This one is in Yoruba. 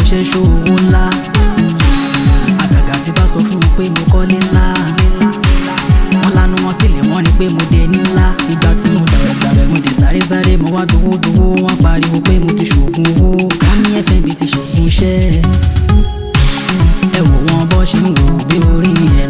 ṣe ṣòwò ńlá àgàgà tí bá sọ fún wọn pé mo kọ́lé ńlá wọ́n lanu wọn sílẹ̀ wọ́n ní pé mo dé ní ńlá ìgbà tí mo dàrẹ̀ dàrẹ̀ mo dé sáré sáré mo wá dowó dowó wọ́n pariwo pé mo ti ṣògùn owó wọ́n ní fnb ti ṣògùn iṣẹ́ ẹ wò wọn bọ́ ṣe ń wò bí orí ẹ̀rọ